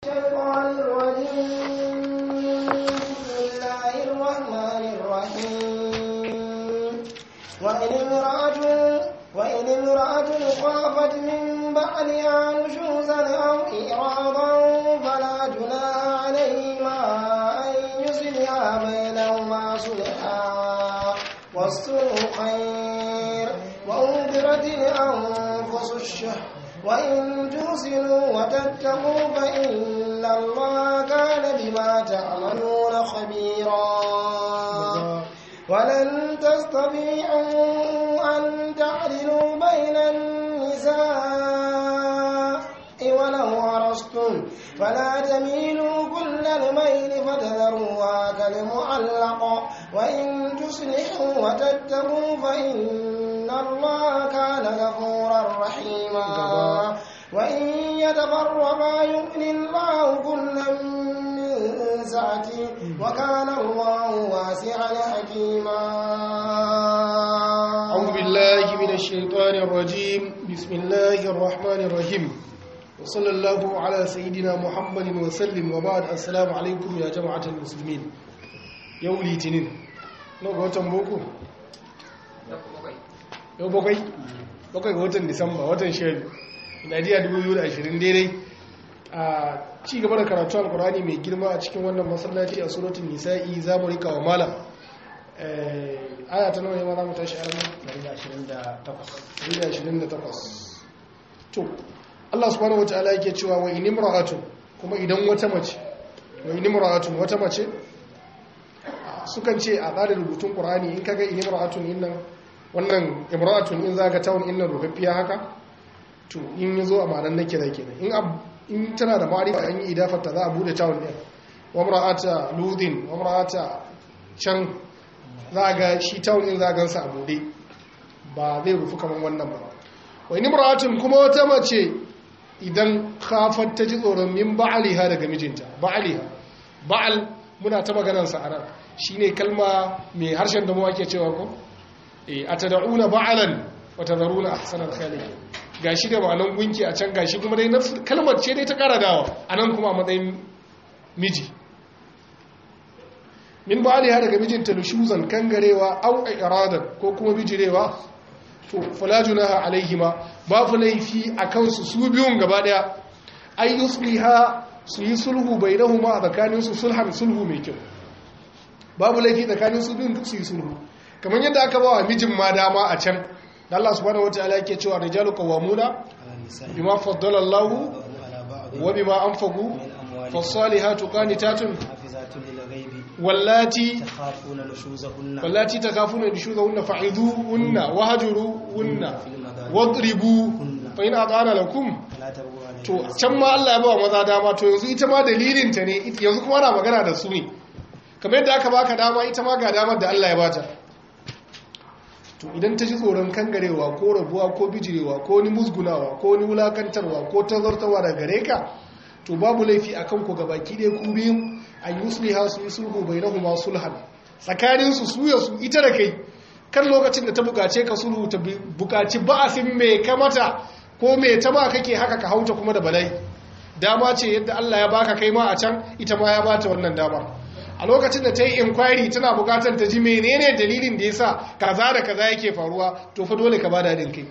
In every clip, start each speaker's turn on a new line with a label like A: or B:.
A: الشيطان الرجيم بسم الله الرحمن الرحيم وإن امرأة وإن امرأة خافت من بعلها نشوزا أو إعراضا فلا جناح عليهما أن يصلحا بينهما صلحا والصلح خير وأنذرت الأنفس الشح وإن تحسنوا وتتقوا فإن الله كان بما تعملون خبيرا ولن تستطيعوا أن تعدلوا بين النساء ولو أرستم فلا تميلوا كل الميل فتذروها كالمعلق وإن تصلحوا وتتقوا فإن الله كان غفورا رحيما وإن يتفرقا يغني الله كلا من سعته وكان الله واسعا حكيما
B: أعوذ بالله من الشيطان الرجيم بسم الله الرحمن الرحيم وصلى الله على سيدنا محمد وسلم وبعد السلام عليكم يا جماعة المسلمين يوم litinin na ga watan boko? yau bakwai? bakwai ga watan disamba watan shari najiya 2020 daidai a ci gaba da karatu alkurani mai girma a cikin wannan masallaci a suratun nisa'i za mu rika wa malam aya ta nawa ne ma za mu tashi arna 128 to Allah subhanahu wa ta'ala yake cewa wa in imra'atun kuma idan wata mace wa in imra'atun wata mace sukan ce a tsarin rubutun qur'ani in kaga in imra'atun innan wannan imra'atun in zaka tawon innan rubaffiya haka to in yazo a ma'anar nake da kenan in in tana da ma'arifa an yi idafarta za a bude tawon din wa imra'ata ludin wa imra'ata can za ga shi tawon din za a gansa a bude ba zai rufu kamar wannan ba wa in imra'atun kuma wata mace idan khafat ta ji tsoron min ba'aliha daga mijinta ba'aliha ba'al muna ta maganar sa anan shine kalma mai harshen da mu ake cewa ko eh atad'una ba'alan wa tadharuna ahsanal khaliqin gashi da ma'anan gunki a can gashi kuma dai kalmar ce dai ta kara dawa anan kuma a matsayin miji min ba'aliha daga mijinta nushuzan kangarewa au iradan ko kuma bijirewa to fala junaha alaihima babu laifi a kansu su biyun gaba daya ay yusliha su yi sulhu bainahuma a tsakanin su sulhan sulhu mai kyau babu laifi tsakanin su biyun duk su yi sulhu kamar yadda aka ba wa mijin ma dama a can da Allah subhanahu wataala yake cewa rijalu qawwamuna bima faddala Allah wa bima anfaqu fasalihatu qanitatun واللاتي
C: تخافون نشوزهن
B: واللاتي تخافون نشوزهن فعظوهن وهجروهن واضربوهن فإن أطعن لكم
C: لا تبغوا عليهن
B: to can ma Allah ya ba maza dama to yanzu ita ma dalilin ta ne yanzu kuma ana magana da su ne kamar yadda aka baka dama ita ma ga damar da Allah ya bata to idan ta ji tsoron kangarewa ko rabuwa ko bijirewa ko ni musgunawa ko ni wulakantarwa ko tazartawa da gare ka to babu laifi akan ku gabaki ɗaya ku biyun an yusliha su yi sulhu bainahuma sulhan tsakanin su suya su ita da kai kan lokacin da ta bukace ka sulhu ta bukaci ba'asin mai kamata ko mai ta ba kake haka ka hauta kuma da balai dama ce yadda Allah ya baka kai ma a can ita ma ya bata wannan dama a lokacin da ta yi inquiry tana bukatar ta ji menene dalilin da yasa kaza da kaza yake faruwa to fa dole ka bada din kai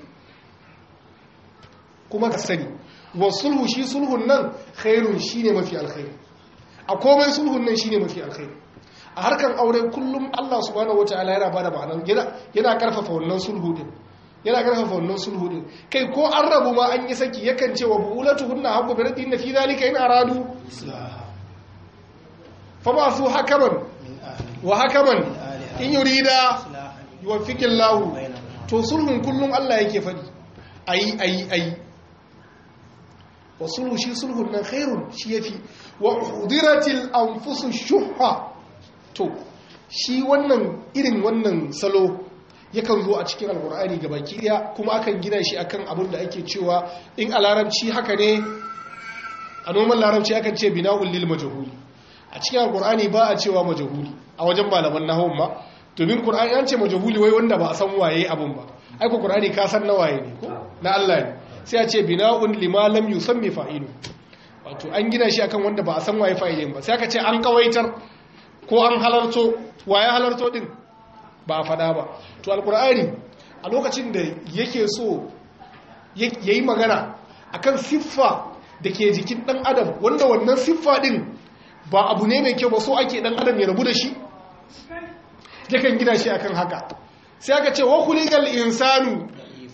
B: kuma ka sani wa sulhu shi sulhun nan khairun shine mafi alkhairi a komai sulhun nan shine mafi alkhairi a harkan aure kullum Allah subhanahu wataala yana bada ma'anar yana yana karfafa wannan sulhu din yana karfafa wannan sulhu din kai ko an rabu ma an yi saki yakan ce wa buulatuhunna habbu bi radin fi zalika in aradu fa ba su hakaman
C: min ahli
B: wa hakaman
C: ahliha
B: in yurida
C: islahan
B: yuwaffiqillahu
C: bainahum
B: to sulhun kullum Allah yake faɗi ayi ayi ayi wa sulhu shi sulhun nan khairun shi yafi wa udiratil anfusu shuhha to shi wannan irin wannan salo yakan zo a cikin alkur'ani ga baki daya kuma akan gina shi akan abin da ake cewa in a larabci haka ne a noman larabci akan ce bina'ul lil majhuli a cikin alkur'ani ba a cewa majhuli a wajen malaman nahawun ma domin qur'ani an ce majhuli wai wanda ba a san waye abun ba ai ko qur'ani ka san na waye ne ko na Allah ne sai a ce bina'un lima lam yusammi fa'ilu wato an gina shi akan wanda ba a san waye fa'ilin ba sai aka ce an kawaitar ko an halarto waye halarto din ba a fada ba to alkur'ani a lokacin da yake so yayi magana akan siffa da ke jikin dan adam wanda wannan siffa din ba abu ne mai kyau ba so ake dan adam ya rabu da shi yakan gina shi akan haka sai aka ce wa kulikal insanu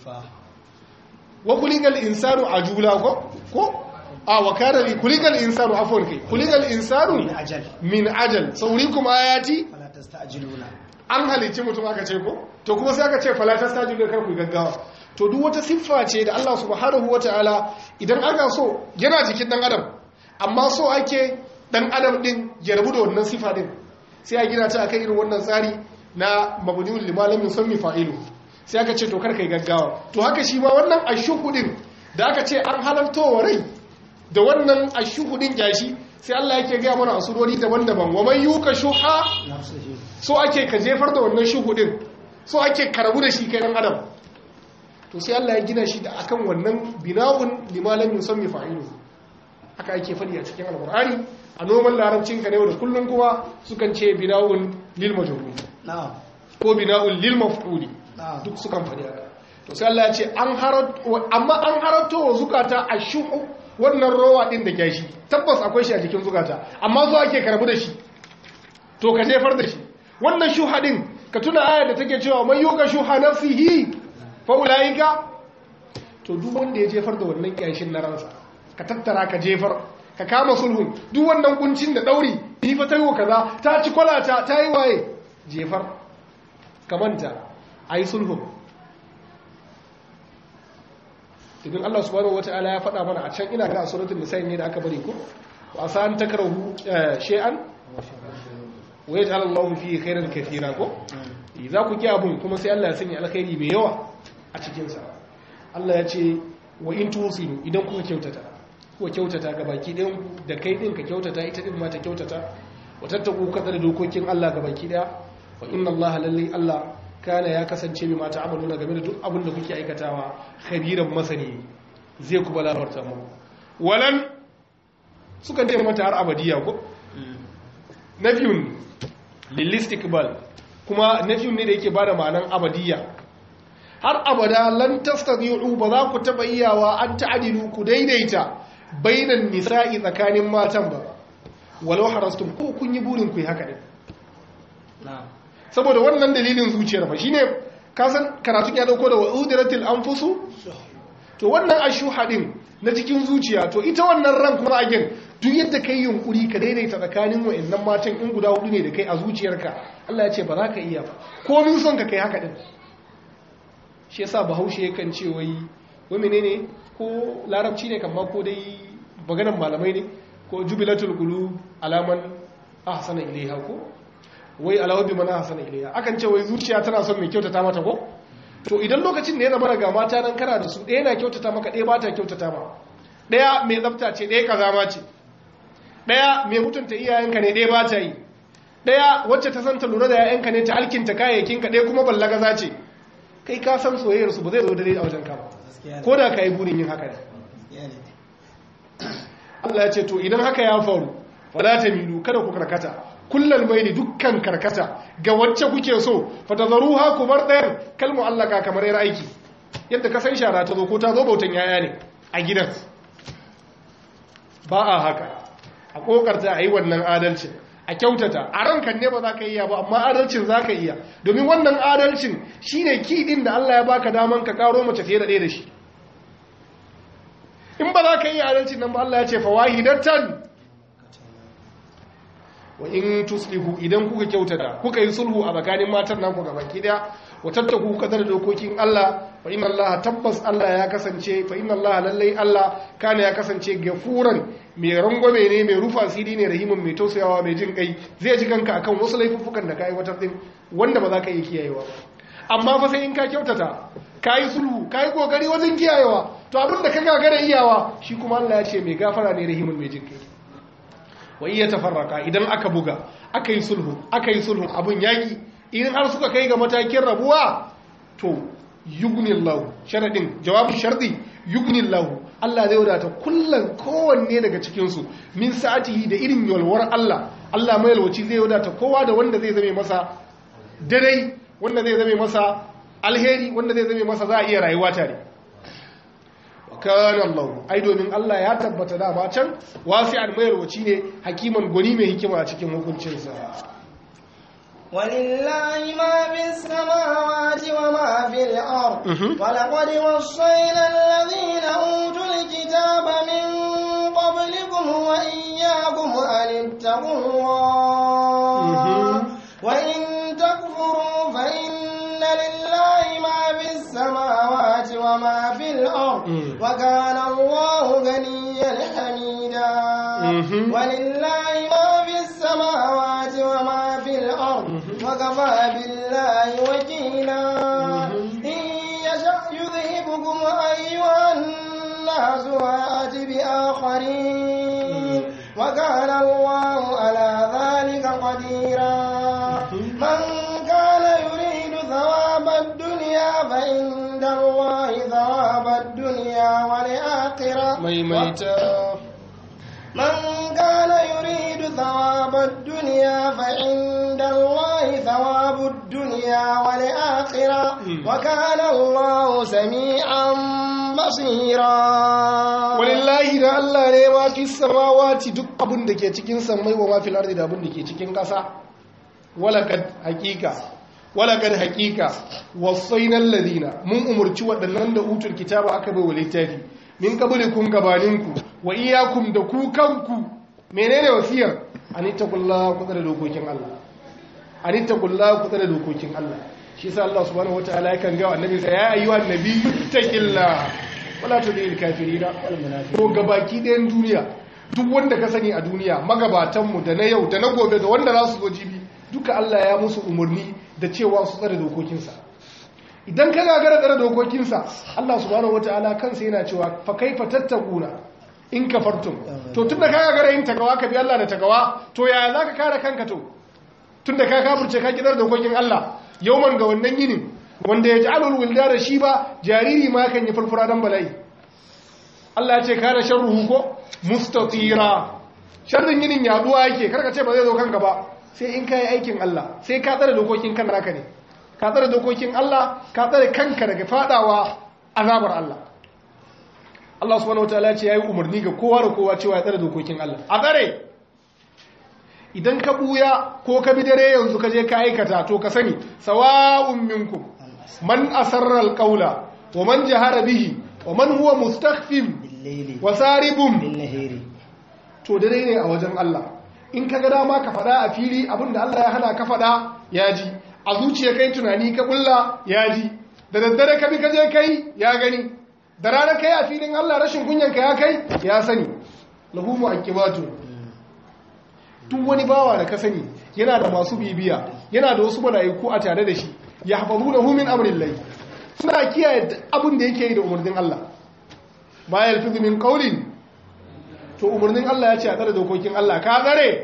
B: wa kulikal insanu ajula ko ko a wa kana li kulikal insanu afwan kai kulikal insanu
C: min ajal
B: min ajal saurikum ayati
C: fala tasta'jiluna
B: an halicci mutum aka ce ko to kuma sai aka ce fala tastajilu kar ku gaggawa to duk wata siffa ce da Allah subhanahu wataala idan aka so yana jikin dan adam amma so ake dan adam din ya rabu da wannan siffa din sai a gina ta akan irin wannan tsari na mabniul limalam yusammi fa'ilu sai aka ce to kar kai gaggawa to haka shi ma wannan ashuhu din da aka ce an halartowa rai da wannan ashuhu din gashi sai Allah yake ga mana a surori daban-daban wa man yuka shuha
C: nafsihi
B: so ake ka jefar da wannan shuhu din so ake karabu da shi kai dan adam to sai Allah ya gina shi da akan wannan bina'un limalam yusammi fa'ilu haka ake fadi a cikin alqur'ani a noman larabcin ka ne da kullun kuma sukan ce bina'un lil majrur
C: na'am
B: ko bina'un lil maf'uli
C: na'am
B: duk sukan fadi haka to sai Allah ya ce an harat amma an harato wa zukata ashuhu wannan rowa din da gashi tabbas akwai shi a jikin zukata amma zo ake karabu da shi to ka jefar da shi wannan shuha din ka tuna ayar da take cewa man yuka shuha nafsihi fa ulaika to duk wanda ya jefar da wannan kyashin na ransa ka tattara ka jefar ka kama sulhun duk wannan kuncin da dauri ni fa tayo kaza ta ci kwalata ta yi waye jefar ka manta ayi sulhun idan Allah subhanahu wataala ya faɗa mana a can ina ga suratul nisa ne da aka bari ko wa san takrahu shay'an wa yaj'al Allahu fihi khairan katira ko za ku ki abun kuma sai Allah ya sanya alkhairi mai yawa a cikin sa Allah ya ce wa in tusinu idan kuka kyautata kuka kyautata ga baki ɗayan ku da kai din ka kyautata ita din ma ta kyautata wa tattaku kadar dokokin Allah ga baki ɗaya wa inna Allah lalli Allah kana ya kasance bi mata amaluna game da duk abin da kuke aikatawa khabiran masani zai ku balawarta mu walan sukan ce mata har abadiya ko nafiyun lilistikbal kuma nafiyun ne da yake bada ma'anan abadiya har abada lan tastati'u ba za ku taba iyawa an ta'dilu ku daidaita bainan nisa'i tsakanin matan ba walau harastum ko kun yi burin ku yi haka din
C: na'am
B: saboda wannan dalilin zuciyar fa shine kasan karatu ya dauko da wa'udiratil anfusu to wannan ashuha din na cikin zuciya to ita wannan ran kuma again duk yadda kai yunkuri ka daidaita tsakanin wayannan matan in guda hudu ne da kai a zuciyarka Allah ya ce ba za ka iya ba ko mun son ka kai haka din shi yasa bahaushe yakan ce wai wai menene ko larabci ne kamar ko dai maganar malamai ne ko jubilatul qulub alaman ahsana ilaiha ko wai alawabi mana hasana ilayya akan ce wai zuciya tana son mai kyautata mata ko to idan lokacin da ya zama daga mata nan kana da su ɗaya na kyautata maka ɗaya ba ta kyautata ma ɗaya mai tsafta ce ɗaya kazama ce ɗaya mai mutunta iyayenka ne ɗaya ba ta yi ɗaya wacce ta san ta lura da yayanka ne ta alkinta kayayyakinka ɗaya kuma ballagaza ce kai ka san soyayyar su ba zai zo dare a wajen ka ba
C: gaskiya ne
B: ko da ka yi burin yin haka ne
C: gaskiya ne
B: Allah ya ce to idan haka ya faru fala tamilu kada ku karkata kullal maili dukkan karkata ga wacce kuke so fatazruha ku bar ɗayar kalmu allaka kamar yar aiki yadda ka san shara ta zo ko ta zo bautan yaya ne a gidan ba a haka a kokarta a yi wannan adalcin a kyautata a rankan ne ba za ka iya ba amma adalcin za ka iya domin wannan adalcin shine kiɗin da Allah ya baka daman ka karo mace fiye da ɗaya da shi in ba za ka iya adalcin nan ba Allah ya ce fawahidatan wa in tuslihu idan kuka kyautata kuka yi sulhu a tsakanin matan naku ga baki daya wa tattaku kadar dokokin Allah fa inna Allah tabbas Allah ya kasance fa inna Allah lallai Allah kana ya kasance gafuran mai rangwame ne mai rufa asiri ne rahimin mai tausayawa mai jin kai zai ji kanka akan wasu laifuffukan da ka aiwatar din wanda ba za ka iya kiyayewa amma fa sai in ka kyautata ka yi sulhu ka yi kokari wajen kiyayewa to abin da ka gagara iyawa shi kuma Allah ya ce mai gafara ne rahimin mai jin kai wa iya tafarraka idan aka buga aka yi sulhu aka yi sulhu abun yaki idan har suka kai ga matakin rabuwa to yughnillahu sharadin jawabin shardi yugnillahu Allah zai wadata kullum kowanne daga cikinsu min sa'atihi da irin yalwar Allah Allah mai yalwaci zai wadata kowa da wanda zai zame masa dare wanda zai zame masa alheri wanda zai zame masa za a iya rayuwa tare kana Allah ai domin Allah ya tabbata da ba can wasi'an mai yalwaci ne hakiman gwani mai hikima a cikin hukuncinsa
A: ولله ما في السماوات وما في الأرض
B: Mhm.
A: ولقد وصينا الذين أوتوا الكتاب من قبلكم وإياكم أن اتقوا الله
B: Mhm.
A: وإن تكفروا فإن لله ما في السماوات وما في الأرض
B: Mhm.
A: وكان الله غنيا حميدا
B: Mhm.
A: ولله ما في السماوات وما في الأرض وكفى بالله وكيلا
B: Mhm.
A: إن يشأ يذهبكم أيها الناس ويأتي بآخرين وكان الله على ذلك قديرا من كان يريد ثواب الدنيا فعند الله ثواب الدنيا والآخرة
B: maimaita
A: من كان يريد ثواب الدنيا فعند الله ثواب الدنيا والآخرة
B: مم.
A: وكان الله سميعا بصيرا
B: walillahi da Allah ne ma fi samawati duk abin da ke cikin sammai wa ma fil ardi da abin da ke cikin ƙasa walakad haqiqa walakad haqiqa wasainal ladina mun umurci waɗannan da utul kitaba aka bai wa littafi min qablikum gabaninku wa iyyakum da ku kanku menene wasiyar anittaqullaha ku tsare dokokin Allah anittaqullaha ku tsare dokokin Allah shi yasa Allah subhanahu wataala yakan ga annabi sa ya ayyuhan nabiyyu taqillah wala tudil kafirina wal munafiqin to gabaki ɗayan duniya duk wanda ka sani a duniya magabatanmu da na yau da na gobe da wanda za su zo jibi duka Allah ya musu umarni da cewa su tsare dokokinsa idan ka gagara tsare dokokinsa Allah subhanahu wataala kansa yana cewa fa kaifa tattakuna in kafartum to tunda ka gagara yin takawa ka bi Allah da takawa to yaya zaka kare kanka to tunda ka kafirce ka kidar dokokin Allah yauman ga wannan yinin wanda ya ji alul wilda da shi ba jariri ma kan yi furfura dan bala'i Allah ya ce kana sharruhu ko mustatira sharrin yinin yaduwa yake karka ce ba zai zo kanka ba sai in kai aikin Allah sai ka tsare dokokin kan naka ne ka tsare dokokin Allah ka tsare kanka daga fadawa azabar Allah Allah subhanahu wataala ya ce yayi umarni ga kowa da kowa cewa ya tsare dokokin Allah a tsare idan ka buya ko ka bi dare yanzu ka je ka aikata to ka sani sawa'un minkum man asarra alqawla wa man jahara bihi wa man huwa mustakhfin
C: بالليل
B: wa saribun
C: بالنهار
B: to dare ne a wajen Allah in ka ga dama ka faɗa a fili abinda Allah ya hana ka faɗa ya ji a zuciya kai tunani ka kulla ya ji da daddare ka bi ka je kai ya gani da rana kai a filin Allah rashin kunyanka ya kai ya sani lahu mu'aqibatu duk wani bawa da ka sani yana da masu bibiya yana da wasu mala'iku a tare da shi ya hafazu da min amrillahi suna kiyaye duk abin da yake yi da umarnin Allah ma yalfizu min qawlin to umarnin Allah ya ce a tsare dokokin Allah ka tsare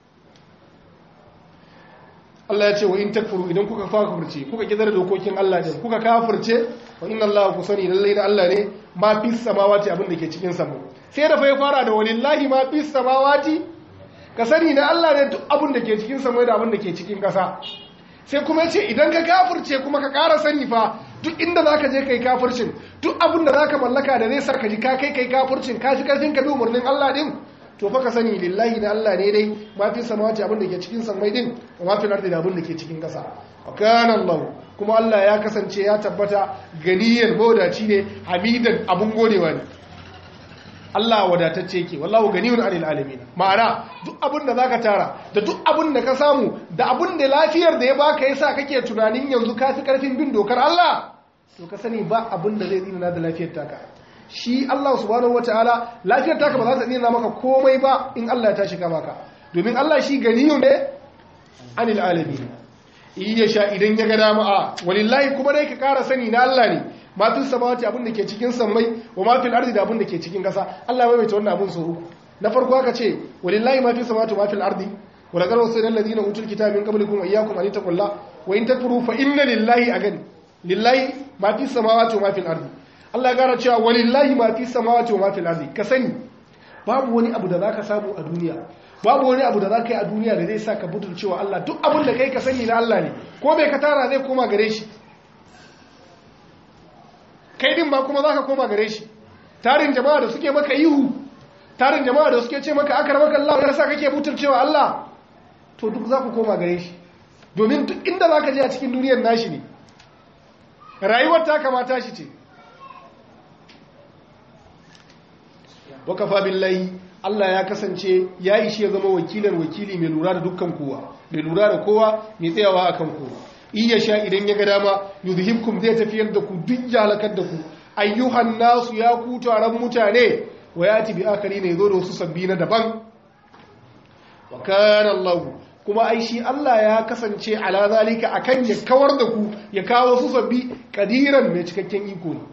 B: Allah ya ce wa in takfuru idan kuka kafirce kuka ki tsare dokokin Allah din kuka kafirce wa inna Allah ku sani lallai da Allah ne ma fis samawati abin da ke cikin sama sai da fa ya fara da walillahi ma fis samawati ka sani na Allah ne duk abin da ke cikin sama da abin da ke cikin ƙasa sai kuma ce idan ka kafirce kuma ka ƙara sani fa duk inda za ka je kai kafircin duk abin da za ka mallaka da zai sa ka ji ka kai kai kafircin ka ji karfin ka bi umarnin Allah din to fa ka sani lillahi da Allah ne dai ma fi samawati abin da ke cikin sammai din wa ma fi ardi da abin da ke cikin ƙasa wa kana Allah kuma Allah ya kasance ya tabbata ganiyan mawadaci ne hamidan abun godewa ne Allah wadatacce ke wallahu ganiyun anil alamin ma'ana duk abin da zaka tara da duk abin da ka samu da abin da lafiyar da ya baka yasa kake tunanin yanzu ka fi karfin bin dokar Allah to ka sani ba abin da zai tsina da lafiyar taka shi Allah subhanahu wataala lafiyar taka ba za ta tsina maka komai ba in Allah ya tashi ka maka domin Allah shi ganiyun ne anil alamin iya sha idan ya ga dama a walillahi kuma dai ka kara sani na Allah ne ma fi samawati abin da ke cikin sammai wa ma fil ardi da abin da ke cikin kasa Allah ya maimaita wannan abin so uku na farko aka ce walillahi ma fi samawati wa ma fil ardi wa laqad wasayna alladhina utul kitaba min qablikum wa iyyakum an taqulla wa in takfuru fa inna lillahi agan lillahi ma fi samawati wa ma fil ardi Allah ya gara cewa walillahi ma fi samawati wa ma fil ardi ka sani babu wani abu da zaka samu a duniya babu wani abu da zaka yi a duniya da zai sa ka butul cewa Allah duk abin da kai ka sani na Allah ne ko bai ka tara zai koma gare shi kai din ba kuma zaka koma gare shi tarin jama'a da suke maka ihu tarin jama'a da suke ce maka akar maka Allah ya sa kake butul cewa Allah to duk za ku koma gare shi domin duk inda za ka je a cikin duniyar nashi ne rayuwar ta kamata shi ce wakafa billahi Allah ya kasance ya ishi ya zama wakilin wakili mai lura da dukkan kowa mai lura da kowa mai tsayawa akan kowa iya sha idan ya ga dama yuzhibkum zai tafiyar da ku duk jalakar da ku ayyuhan nasu ya ku taron mutane wa yati bi akari ne zo da wasu sabbi na daban wa kana Allah kuma ai shi Allah ya kasance ala zalika akan ya kawar da ku ya kawo su sabbi kadiran mai cikakken iko ne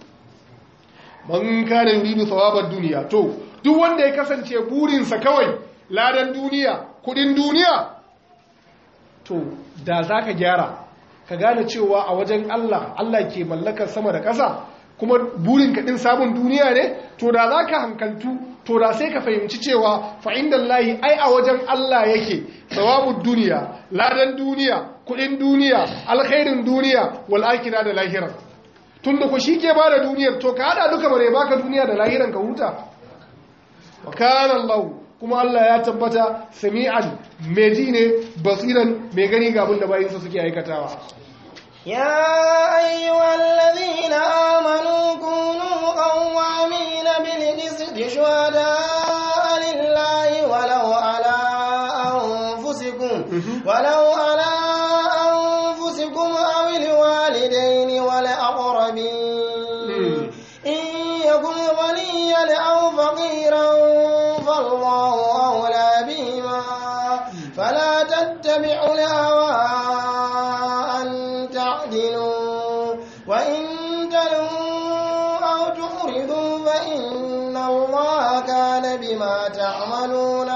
B: man kana yuridu thawabad duniya to duk wanda ya kasance burinsa kawai ladan duniya kudin duniya to da zaka gyara ka gane cewa a wajen Allah Allah ke mallakar sama da ƙasa kuma burin ka din sabon duniya ne to da zaka hankaltu to da sai ka fahimci cewa fa lahi ai a wajen Allah yake thawabud duniya ladan duniya kudin duniya alkhairin duniya wal akhirah da lahira tunda ku shike ba da duniyar to ka hada duka bare baka duniya da lahiran ka huta wa kana Allah kuma Allah ya tabbata sami'an mai ji ne basiran mai gani ga abin da bayinsa suke aikatawa
A: يا أيها الذين آمنوا كونوا قوامين بالقسط شهداء لله ولو على أنفسكم ولو على أنفسكم أو الوالدين والأقربين إن يكن غنيا أو فقيرا فالله أولى بهما فلا تتبعوا الهوى أن تعدلوا وإن تلوا أو تعرضوا فإن الله كان بما تعملون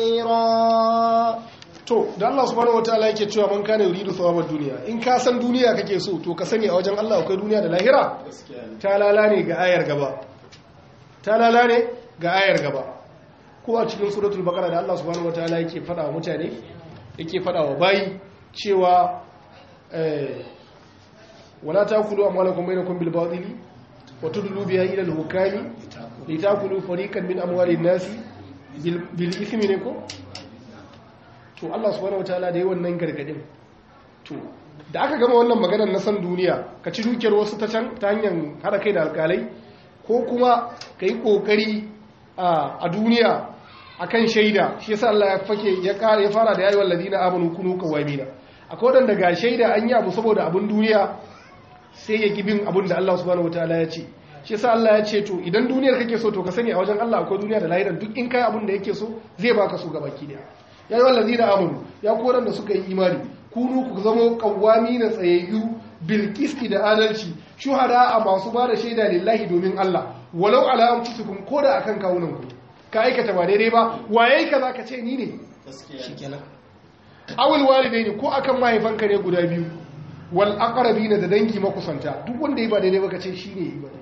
A: خبيرا
B: to da Allah subhanahu wataala yake cewa man kana yuridu thawabad duniya in ka san duniya kake so to ka sani a wajen Allah akwai duniya da lahira ta lalane ga ayar gaba ta lalane ga ayar gaba ko a cikin suratul baqara da Allah subhanahu wataala yake fada wa mutane yake fada wa bayi cewa eh wala takulu amwalakum bainakum bil batili wa tudlu biha ila al hukami litakulu fariqan min amwalin nasi bil bil ithmi ne ko to Allah subhanahu wataala da yi wannan gargadin to da aka gama wannan maganar na san duniya ka ci dukiyar wasu ta can ta hanyar hada kai da alkalai ko kuma ka yi kokari a duniya akan shaida shi yasa Allah ya fake ya kare ya fara da yayi walladina amanu kunu qawamina akwai wadanda ga shaida an yi abu saboda abun duniya sai ya bin abun da Allah subhanahu wataala ya ce shi yasa Allah ya ce to idan duniyar kake so to ka sani a wajen Allah akwai duniya da lahiran duk in kai abun da yake so zai baka su gabaki daya ya yi wallazi da amuru ya koran da suka yi imani kunu ku zama kawami na tsayayyu bilkisti da adalci shuhada a masu ba da shaida lillahi domin Allah walau ala anfusikum ko da akan kawunan ku ka aikata ba daidai ba waye ka zaka ce ni ne
C: shikenan
B: awul walidaini ko akan mahaifanka ne guda biyu wal aqrabina da dangi makusanta duk wanda yi ba daidai ba ka ce shine yi ba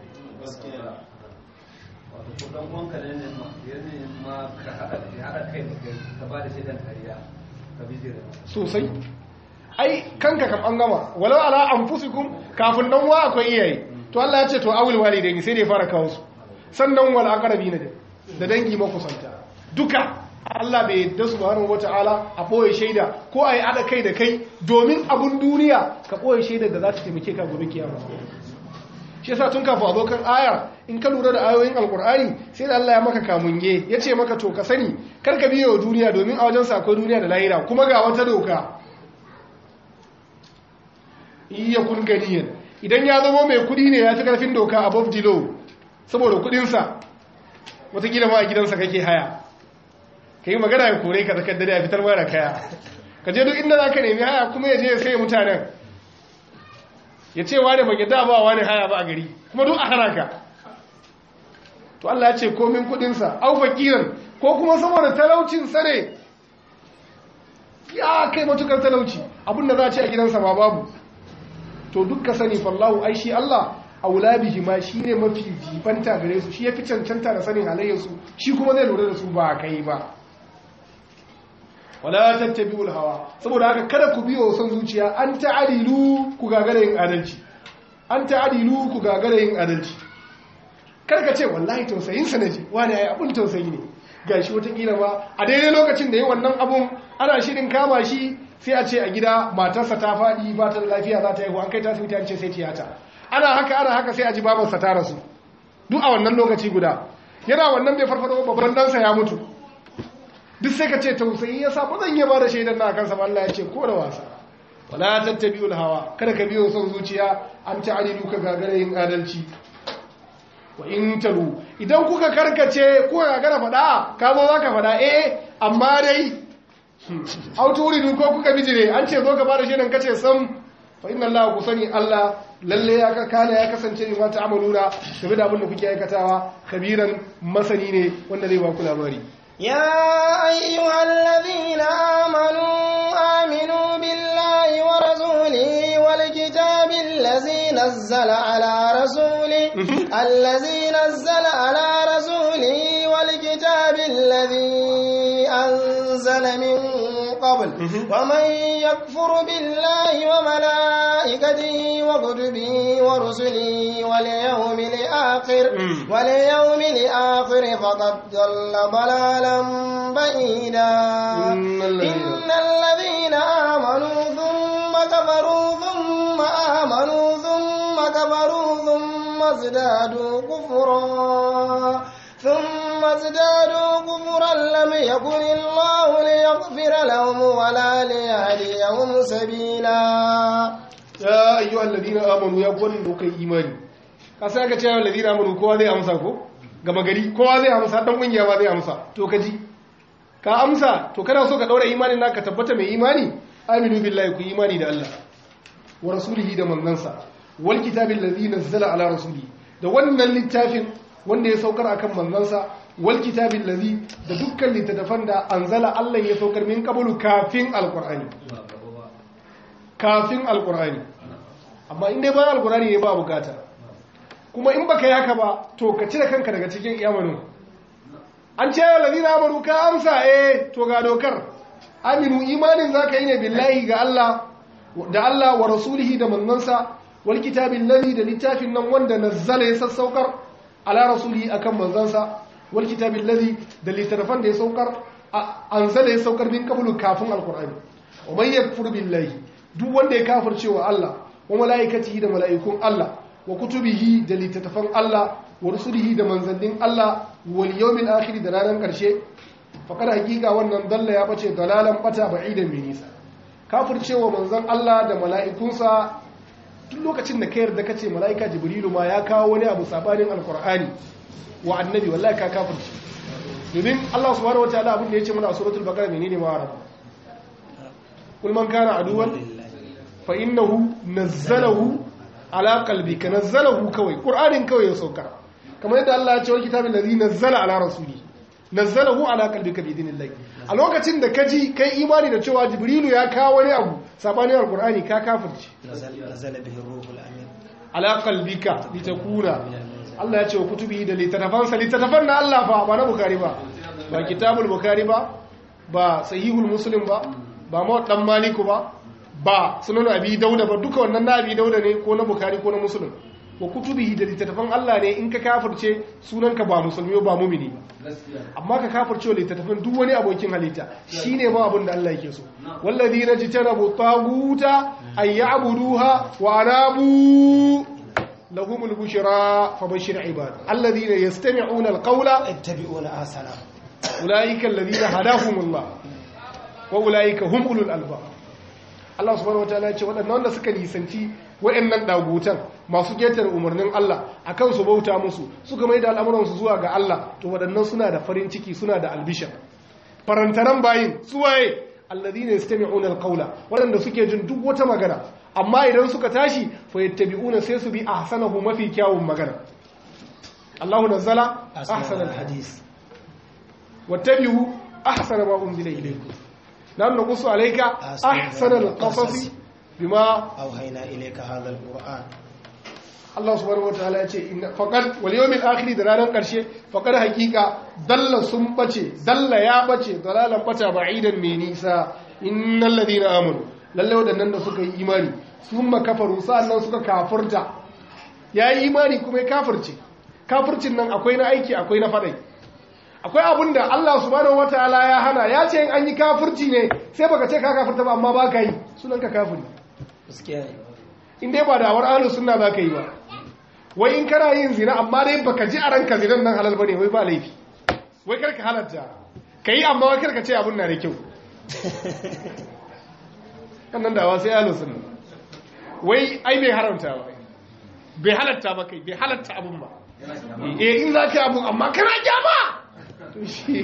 D: dan uwanka ne ne ma yanzu ma ka haɗa haɗa kai da kai ka ba da shaidan kariya ka bijira
B: sosai ai kanka kam an gama walau ala anfusikum kafin dan wa akwai iyaye to Allah ya ce to awul walidaini sai ne fara kawo su sannan wal aqrabina da da dangi makusanta duka Allah bai yadda subhanahu wata'ala a boye shaida ko ai ada kai da kai domin abun duniya ka boye shaida da za ta taimake ka gobe kiyama shi yasa tun kafin a zo kan aya in ka lura da ayoyin alkur'ani sai da Allah ya maka kamunge ya ce maka to ka sani kar ka biyo duniya domin a wajen sa akwai duniya da lahira kuma ga wata doka iya kun ganiyan idan ya zama mai kudi ne ya fi karfin doka above the law saboda kudinsa watakila ma a gidansa kake haya ka yi magana ya kore ka tsakar dare a fitar mara kaya ka je duk inda za ka nemi haya kuma ya je ya sai mutanen ya ce wane ba gida ba wane haya ba a gari kuma duk a hana ka to Allah ya ce komin kudinsa au fakiran ko kuma saboda talaucin sare ya kai matukar talauci abinda za a ce a gidansa ma babu to duk ka sani fallahu ai shi Allah aula bihi ma shine mafi jibanta gare su shi yafi cancanta da sanin halayyar su shi kuma zai lura da su ba kai ba wala tattabi'ul hawa saboda haka kada ku biyo son zuciya an ta'adilu ku gagara yin adalci an ta'adilu ku gagara yin adalci kar ka ce wallahi tausayin sa naji wani ai abun tausayi ne gashi wata kila ba a daidai lokacin da yi wannan abun ana shirin kama shi sai a ce a gida matarsa ta faɗi ba ta da lafiya za ta yi an kai ta asibiti an ce sai tiyata ana haka ana haka sai a ji babarsa ta rasu duk a wannan lokaci guda yana wannan bai farfado babban ɗansa ya mutu duk sai ka ce tausayi ya sa ba zan iya ba da shaidan na kansa ba Allah ya ce ko da wasa wala tattabi'ul hawa kada ka biyo son zuciya an ta'adilu ka gagara yin adalci wa in talu idan kuka karkace ko gagara faɗa ka zo zaka faɗa eh amma dai auturidu ko kuka bijire an ce zo ka ba da shaidan kace sam fa inna Allah ku sani Allah lalle ya kana ya kasance ne ma ta'amaluna game da abin da kuke aikatawa kabiran masani ne wanda zai ba ku labari
A: يا أيها الذين آمنوا آمنوا بالله ورسوله والكتاب الذي نزل على رسوله الذي نزل على رسوله والكتاب الذي أنزل من قبل ومن يكفر بالله وملائكته وكتبه ورسله واليوم الآخر واليوم الآخر فقد ضل ضلالا بعيدا
B: إن الذين-
A: إن الذين آمنوا ثم كفروا ثم آمنوا ثم كفروا ثم ازدادوا كفرا ثم ازدادوا كفرا لم يكن الله ليغفر لهم ولا ليهديهم سبيلا
B: ya ayyu alladhina amanu ya gwani da kai imani ka sai aka ce ya alladhina amanu kowa zai amsa ko gama gari kowa zai amsa dan kungiya ba zai amsa to ka ji ka amsa to kana so ka daura imanin naka tabbata mai imani aminu billahi ku imani da Allah wa rasulihi da manzansa wal kitabil ladhi nazzala ala rasulihi da wannan littafin wanda ya saukar akan manzansa wal kitabil ladhi da dukkan littattafan da anzala Allah ya saukar min qablu kafin alqur'ani kafin alkur'ani amma in dai bayan alkur'ani ne ba bukata kuma in baka yi haka ba to ka cire kanka daga cikin iyamanu an ce yau lalina amanu ka amsa eh to ga dokar aminu imanin za ka yi ne billahi ga Allah da Allah wa rasulihi da manzansa wal kitabin lalli da littafin nan wanda nazzala ya sassaukar ala rasulihi akan manzansa wal kitabin lalli da littattafan da ya saukar anzala ya saukar min qablu kafin alkur'ani wa man yakfur billahi duk wanda ya kafirce wa Allah wa mala'ikatihi da mala'ikun Allah wa kutubihi da littattafan Allah wa rusulihi da manzannin Allah wal yawmil akhir da ranar karshe faqad hakika wannan dalla ya bace dalalan bata ba'idan mai nisa kafirce wa manzon Allah da mala'ikunsa duk lokacin da ka yarda kace mala'ika jibrilu ma ya kawo wani abu sabanin alqur'ani wa annabi wallahi ka kafirce domin Allah subhanahu wataala abin da yace mana a suratul baqara menene ma rabu kul man kana aduwan fa innahu nazzalahu ala qalbika nazzalahu kawai qur'anin kawai ya sauka kamar yadda Allah ya ce wa kitabin ladhi nazzala ala rasuli nazzalahu ala qalbika bi idhnillah a lokacin da kaji kai imani da cewa jibrilu ya kawo wani abu sabanin alqur'ani ka kafirci
C: nazala bihi ruhul amin
B: ala qalbika litakuna Allah ya ce wa kutubi da littattafansa littattafan na Allah fa ba na bukari ba ba kitabul bukari ba ba sahihul muslim ba ba mawaɗan maliku ba ba sunan abi dauda ba duka wannan na abi dauda ne ko na bukari ko na muslim wa kutubihi da littattafan Allah ne in ka kafirce sunanka ba musulmi ba mumini ba amma ka kafirce littattafan duk wani abokin halitta shine ma abin da Allah yake so walladhina jitanabu taguta ay ya'buduha wa anabu lahumul bushra fabashshir ibad alladhina yastami'una alqawla
C: ittabi'una ahsana
B: ulaika alladhina hadahumullah wa ulaika hum ulul albab Allah subhanahu wataala ya ce waɗannan wanda suka nisanci waɗannan dagutan masu ketare umarnin Allah akan su bauta musu suka mai da al'amuransu zuwa ga Allah to waɗannan suna da farin ciki suna da albishar farantaran bayin su waye alladhina yastami'una alqawla waɗanda suke jin duk wata magana amma idan suka tashi fa yattabi'una sai su bi ahsanahu mafi kyawun magana Allahu nazzala ahsanal hadis wattabi'u ahsana ma unzila ilaykum nan naqussu alayka ahsanal qasas bima
C: awhayna ilayka hadha alquran
B: Allah subhanahu wataala ya ce inna faqad wal yawmil akhir da ranar karshe faqad haqiqa dalla sun bace dalla ya bace dalalan bata ba'idan mai nisa innal ladina amanu lalle wadannan da suka yi imani summa kafaru sa'annan suka kafurta yayi imani kuma ya kafirce kafircin nan akwai na aiki akwai na fadai akwai abin da Allah subhanahu wataala ya hana ya ce in an yi kafirci ne sai baka ce ka kafirta ba amma baka yi sunan ka kafiri
C: gaskiya ne
B: in dai ba da awar ahlus sunna zaka yi ba wai in kana yin zina amma dai baka ji a ranka zinan nan halal bane wai ba laifi wai karka halatta kai amma wai karka ce abun na da kyau wannan dawa sai ahlus sunna wai ai bai haramta ba bai halatta ba kai bai halatta abun ba eh in zaka yi abun amma kana kyama to shi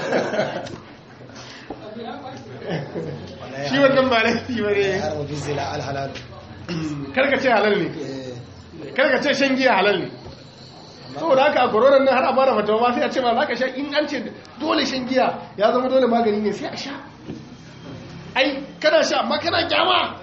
B: shi wannan ba laifi ba ne
C: har wajen zila alhalal
B: karka ce halal ne karka ce shan giya halal ne saboda haka a koronar nan har a fara fatawa ma sai a ce ma za ka sha in an ce dole shan giya ya zama dole magani ne sai a sha ai kana sha amma kana kyama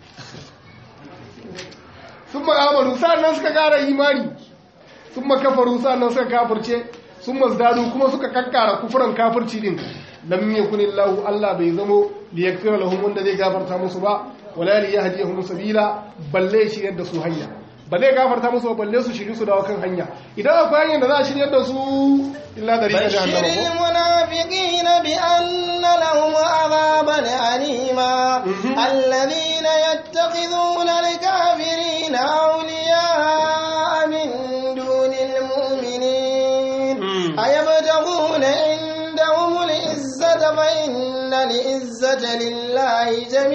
B: sun ma'amalu sa'annan suka gara imani sun makafaru sa'annan suka kafirce sun mazdadu kuma suka kakkara kufuran kafirci din lam yakunillahu Allah bai zamo liyaghfira lahum wanda zai gafarta musu ba wala li yahdihum sabila balle shi yadda su hanya balle gafarta musu ba balle su shiri su dawo kan hanya idan akwai hanyar da za a shiryar da su illa da rika
A: بشر
B: jahannama ko
A: المنافقين بأن لهم عذابا أليما الذين يتخذون الكافرين أولياء من دون المؤمنين
B: مم.
A: أيبتغون عندهم العزة فإن العزة لله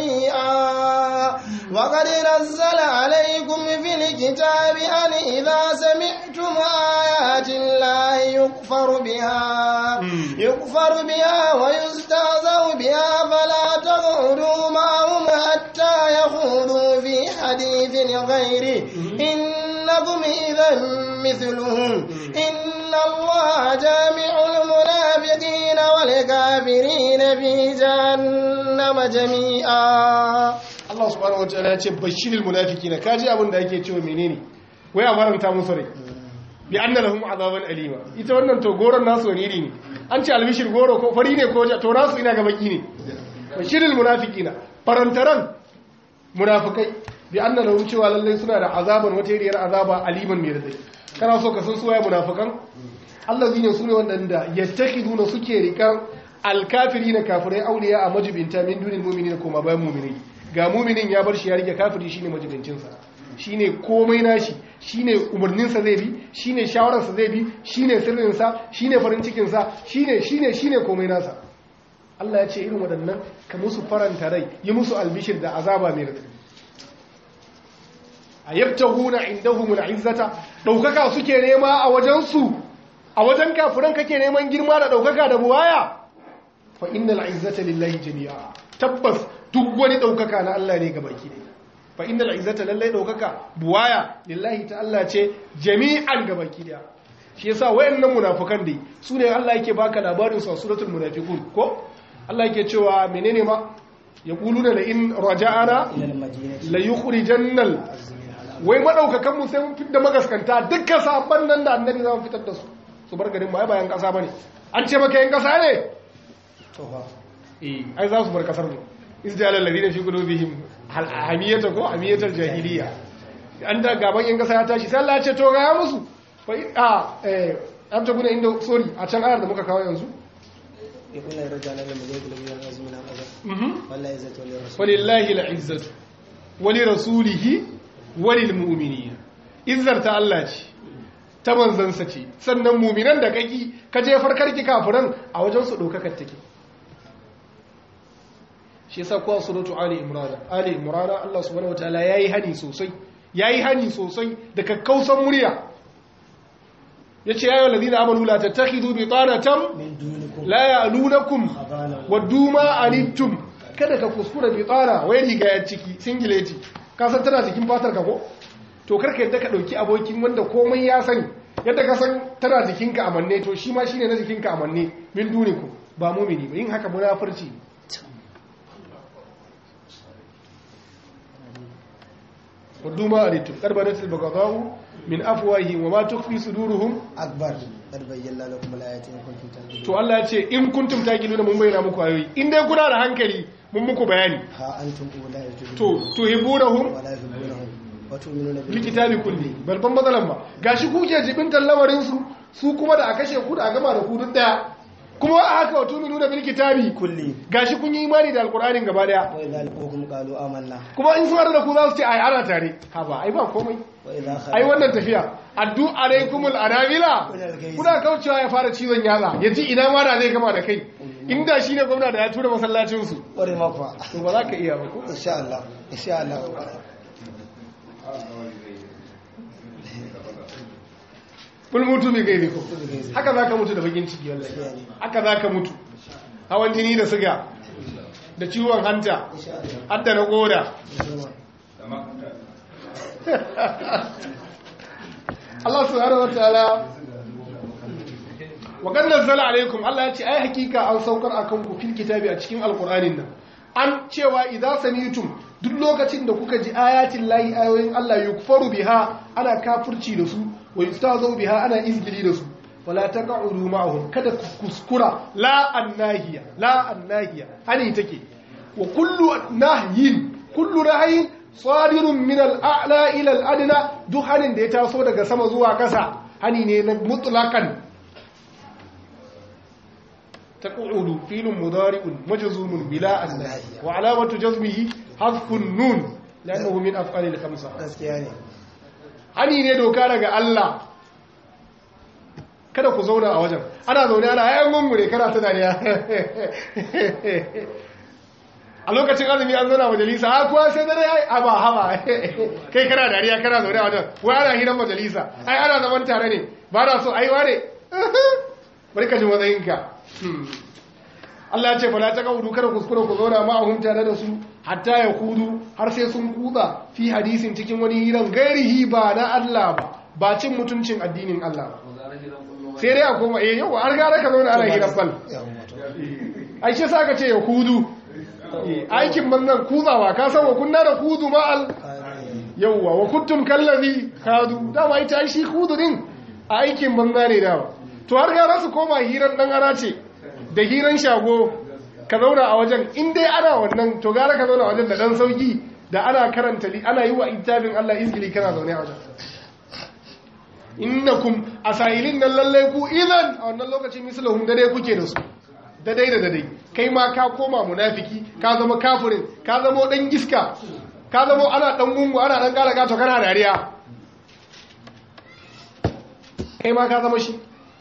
A: جميعا وقد نزل عليكم في الكتاب أن إذا سمعتم آيات الله يكفر بها
B: مم.
A: يكفر بها ويستهزأ بها فلا تقعدوا معهم حتى يخوضوا في حديث غيره إنكم إذا مثلهم إن الله جامع المنافقين والكافرين في جهنم جميعا
B: Allah subhanahu wataala ya ce bashiril munafiqina kaji abin da yake cewa menene wai a faranta musu rai bi anna lahum azaban alima ita wannan to goron nasu wani iri ne an ce albishir goro ko fari ne ko ja to nasu ina ga baki ne bashiril munafiqina farantaran munafikai bi anna lahum cewa lallai suna da azaban wata iriyar azaba aliman mai radai kana so ka san su waye munafikan allazina sune wanda yattakhiduna suke rikan alkafirina kafirai auliya a majibinta min dunil mu'minina koma bayan mu'minai ga mu'minin ya bar shi ya rike kafiri shine majibincin sa shine komai nashi shine umarnin sa zai bi shine shawarar sa zai bi shine sirrin sa shine farin cikin sa shine shine shine komai nasa Allah ya ce irin waɗannan ka musu faranta rai yi musu albishir da azaba mai radadi a yabtahuna indahumul izzata daukaka suke nema a wajen su a wajen kafiran kake neman girma da daukaka da buwaya fa innal izzata lillahi jami'a tabbas duk wani daukaka na Allah ne gabaki ne fa innal izzata lillahi daukaka buwaya lillahi ta Allah ce jami'an gabaki daya shi yasa wayannan munafikan dai sune Allah yake baka labarin su a suratul munafiqun ko Allah yake cewa menene ma yaquluna la in raja'ana
C: ilal madinati
B: la yukhrijannal wai madaukakan mu sai mun fitar da magaskanta dukkan sabon nan da annabi za mu fitar da su su bar garin ba bayan kasa bane an ce maka yan kasa ne
C: to fa
B: eh ai za su bar kasar mu izjala alladhina fi qulubihim hal hamiyata ko hamiyatal jahiliya an da gaban yan kasa ya tashi sai Allah ya ce to ga ya musu fa a eh an ta guna inda sorry a can ayar da muka kawo yanzu
C: يقول الرجال لما جاء يقول لي أنا من هذا
B: mhm
C: والله إذا تولي الرسول
B: walillahi al'izzatu wali rasulihi walil mu'minina izzar ta Allah ce ta manzansa ce sannan mu'minan da kaki ka je farkarki kafiran a wajen su daukakar take shi yasa kuwa suratu ali imran ali imran Allah subhanahu wataala yayi hani sosai yayi hani sosai da kakkausan murya yace ya ayyuhal ladina amanu la tattakhidhu bitanatan
C: من دونكم
B: la ya'lunakum
C: خبالا
B: waddu ma anittum kada ka kuskura bi tsara wai riga ya ciki singileti ka san tana cikin fatar ka ko to karka yadda ka dauki abokin wanda komai ya sani yadda ka san tana jikinka a manne to shi ma shine na jikinka a manne min duniku ba mumini ba yin haka munafurci waddu ma aritum qad banatil baghdha'u min afwahihim wa ma tukhfi suduruhum
C: akbar qad bayyana lakum al-ayati in kuntum ta'lamun
B: to Allah ya ce in kuntum taqiluna mun bayyana muku ayoyi in dai kuna da hankali mun muku bayani
C: ha antum ulai
B: to tuhibunahum
C: wala yuhibbunahum wa tu'minuna bil
B: likitabi kulli balban matsalan ba gashi kuke jibintar lamarin su su kuma da a kashe ku da a gama da ku duk daya kuma a haka wa tuminu da bil kitabi
C: kulli
B: gashi kun yi imani da alqur'anin gaba daya
C: wa idza laqukum qalu amanna
B: kuma in sun haɗu da ku za su ce ai ana tare ha ba ai ba komai
C: wa idza
B: ai wannan tafiya addu alaikumul anabila kuna kaucewa ya fara cizon yatsa ya ji ina ma da zai gama da kai inda shi ne gwamna da ya tura masallacin su
C: kware makwa
B: to ba za ka iya ba ko
C: insha Allah insha Allah
B: kul mutu bi gairi ko haka za ka mutu da bakin ciki wallahi haka za ka mutu hawan jini da siga da ciwon hanta har da na koda Allah subhanahu wataala wa kan nazzala alaikum Allah ya ce ai hakika an saukar akan ku fil kitabi a cikin alqur'anin nan an cewa idza sami'tum duk lokacin da kuka ji ayatin lahi ayoyin Allah yukfaru biha ana kafirci da su wa yustazu biha ana izgili da su wala taq'udu ma'ahum kada ku kuskura la annahiya la annahiya hani take wa kullu nahyin kullu nahyin sadirun min al-a'la ila al-adna duk hanin da ya taso daga sama zuwa kasa hani ne na mutlaqan تقعد فيل مضارع مجزوم بلا النهي وعلامة جزمه حذف النون لأنه من أفعال الخمسة
C: gaskiya ne
B: hani ne doka daga Allah kada ku zauna a wajen ana zaune ana hayan gungure kana ta dariya a lokacin azumi an zauna majalisa ha kuwa sai dare ai aba haba kai kana dariya kana zaune a wajen wai ana hiran majalisa ai ana zaman tare ne ba na so ai wane bari ka ji matsayinka Allah ya ce fala ta kaudu kada kuskure ku zauna ma a tare da su hatta ya kudu har sai sun kuda fi hadisin cikin wani hiran gairihi ba na Allah ba ba cin mutuncin addinin Allah ba sai dai a koma eh yau har gara ka zauna ana hiran fal ai shi sa ka ce ya kudu aikin manzan kuzawa ka san wa kunna da kudu ma al yauwa wa kuntum kallazi kadu dama ita ai shi kudu din a aikin banza ne dama to har gara su koma hiran dan ara ce da hiran shago ka zauna a wajen in dai ana wannan to gara ka zauna a wajen da dan sauki da ana karanta li ana yi wa itabin Allah izgili kana zaune a wajen innakum asailin nan lallai ku idan a wannan lokacin mislahum da dai kuke da su da dai da dai kai ma ka koma munafiki ka zama kafirin ka zama dan iska ka zama ana dan gungu ana dan kala gato kana dariya kai ma ka zama shi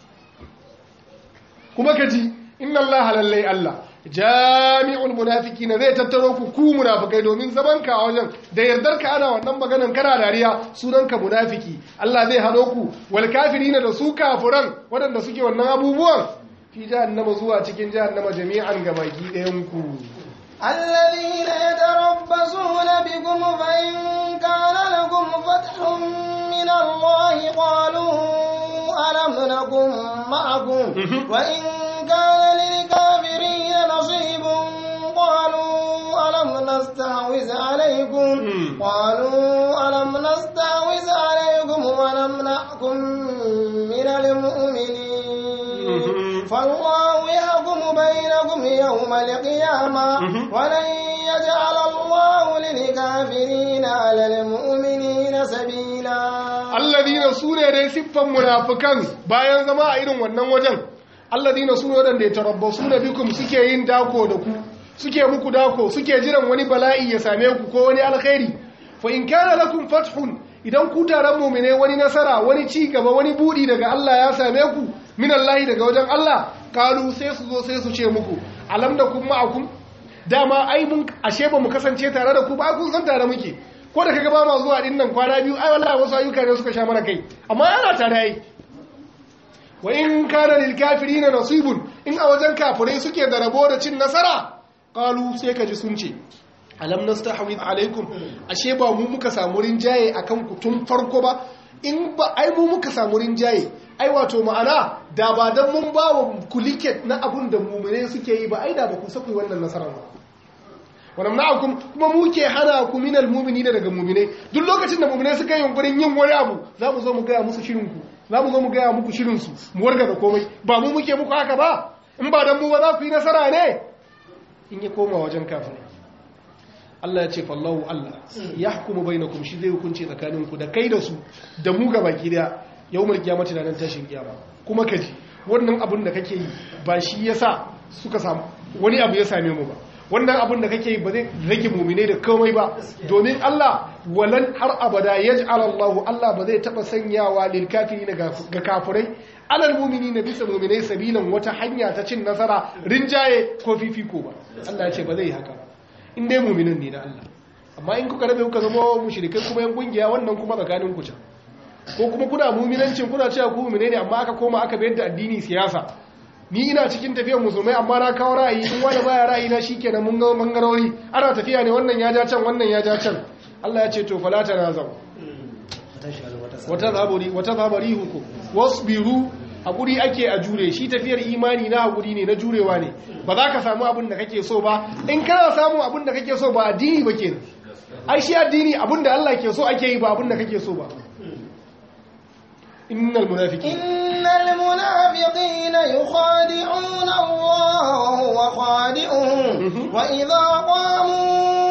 B: kuma ka ji inna Allah lallai Allah jami'ul munafiqina zai tattaro ku ku munafikai domin zaman ka a wajen da yardar ka ana wannan maganan kana dariya sunan ka munafiki Allah zai hado ku wal kafirina da su kafiran waɗanda suke wannan abubuwan fi jahannama zuwa cikin jahannama jami'an gabaki ɗayan ku
A: الذين يتربصون بكم فإن كان لكم فتح من الله قالوا ألم نكن معكم وإن كان للكافرين نصيب قالوا ألم نستحوذ عليكم قالوا ألم نستحوذ عليكم ونمنعكم من المؤمنين فالله يحكم بينكم يوم القيامة ولن يجعل الله للكافرين على المؤمنين سبيلا
B: alladina su ne dai siffan munafikan bayan zama a irin wannan wajen alladina su ne wadanda ya tarabbasu na bikum suke yin dako da ku suke muku dako suke jiran wani bala'i ya same ku ko wani alkhairi fa in kana lakum fathun idan ku taron mu'mine wani nasara wani ci gaba wani budi daga Allah ya same ku min Allah daga wajen Allah kalu sai su zo sai su ce muku alam da kun ma'akum dama ai mun ashe ba mu kasance tare da ku ba kun san tare muke ko da kaga ba ma zuwa din nan kwana biyu ai wallahi wasu ayyuka ne suka sha mana kai amma ana tare ai wa in kana lil kafirin nasibun in a wajen kafirai suke da rabo da cin nasara qalu sai kaji sun ce alam nastahwid alaikum ashe ba mu muka samu rinjaye akan ku tun farko ba in ba ai mu muka samu rinjaye ai wato ma'ana da ba dan mun ba wa kuliket na abun da mumune suke yi ba ai da ba ku saku wannan nasarar ba wa namna'akum kuma muke hana ku minal mu'minina daga mu'minai duk lokacin da mu'minai suka yi yunkurin yin wani abu za mu zo mu gaya musu shirin ku za mu zo mu gaya muku shirin su mu warga da komai ba mu muke muku haka ba in ba dan mu ba za ku yi nasara ne in ya koma wajen kafirai Allah ya ce fallahu Allah ya hukumu bainakum shi zai hukunci tsakaninku da kai da su da mu ga baki daya yawmul qiyamati da nan tashin kiyama kuma kaji wannan abin da kake yi ba shi yasa suka samu wani abu ya same mu ba wannan abin da kake yi ba zai rage mumine da komai ba domin Allah walan har abada yaj'al Allah Allah ba zai taba sanyawa lil kafirin ga kafirai alal mu'minina bisa mu'minai sabilan wata hanya ta cin nasara rinjaye ko fifiko ba Allah ya ce ba zai yi haka ba in dai mu'minin ne na Allah amma in kuka rabe kuka zama mushrikai kuma yan kungiya wannan kuma tsakanin ku can ko kuma kuna mu'minancin kuna cewa ku mu'mine ne amma aka koma aka bayar da addini siyasa ni ina cikin tafiyar musulmai amma na kawo ra'ayi in wani baya ra'ayi na shikenan mun ga bangarori ana tafiya ne wannan ya ja can wannan ya ja can Allah ya ce to fala tanazau wata zabari wata zabari huku wasbiru hakuri ake a jure shi tafiyar imani na hakuri ne na jurewa ne ba za ka samu abin da kake so ba in kana samu abin da kake so ba addini ba kenan ai shi addini abin da Allah ke so ake yi ba abin da kake so ba innal munafiqin
A: innal munafiqina yukhadi'una Allah wa huwa khadi'uhum wa idha qamu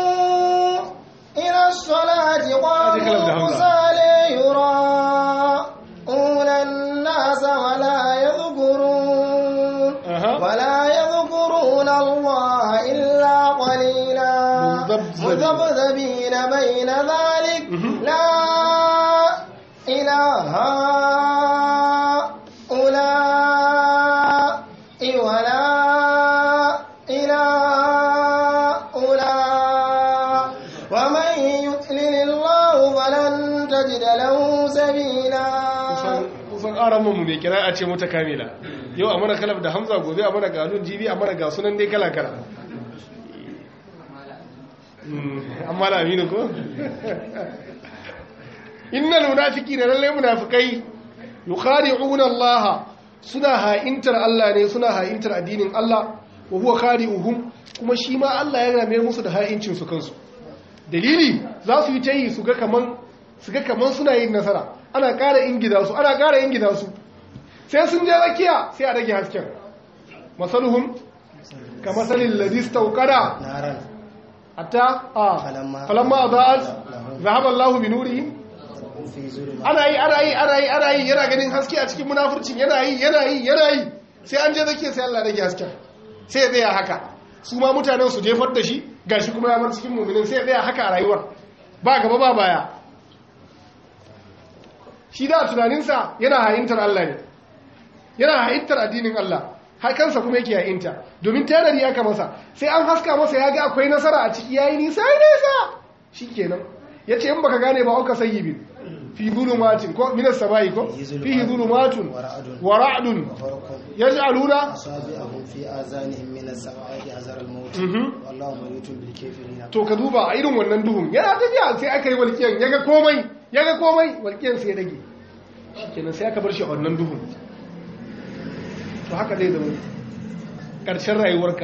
A: ila as-salati qamu kusala yura'una an-nas wa la yadhkurun wa la yadhkuruna Allah illa qalila mudhabdhabina bayna dhalik la ilaha
B: mu mai kira a ce mata kamila yau a mana kalaf da hamza gobe a mana ganun jibi a mana ga sunan dai kala-kala amma da aminu ko? innal munafiki da lallai munafikai yukhadi'una Allah suna ha'intar Allah ne suna ha'intar addinin Allah wa huwa khadi'uhum kuma shi ma Allah ya rame musu da ha'incin su kansu dalili za su yi tayi su ga kaman su ga kaman suna yin nasara ana ƙara ingida su ana ƙara ingida su sai sun je rakiya sai a rage hasken masaluhum ka masalin ladis tauqada hatta a falamma adaat zahaba Allahu bi nurihim ana yi ana yi ana yi ana yi yana ganin haske a cikin munafurcin yana yi yana yi yana yi sai an je zakiya sai Allah rage hasken sai ya tsaya haka su ma mutanen su jefar da shi gashi kuma ya bar cikin mu'minin sai ya tsaya haka a rayuwar ba gaba ba baya shi da tunaninsa yana hayintar Allah ne yana hayintar addinin Allah har kansa kuma yake hayinta domin tanadi aka masa sai an haska masa ya ga akwai nasara a ciki yayi nisa nisa shikenan yace in baka gane ba auka sayyibin fi zulumatin ko minas samai ko fihi zulumatun wa ra'dun yaj'aluna
C: asabi'ahum fi azanihim min as-samai hazar al-maut wallahu mayutun bil kafirin
B: to ka duba a irin wannan duhun yana tafiya sai aka yi walkiyan yaga komai yaga komai walkiyan sai rage shikenan sai aka bar shi a wannan duhun to haka zai zama karshen rayuwarka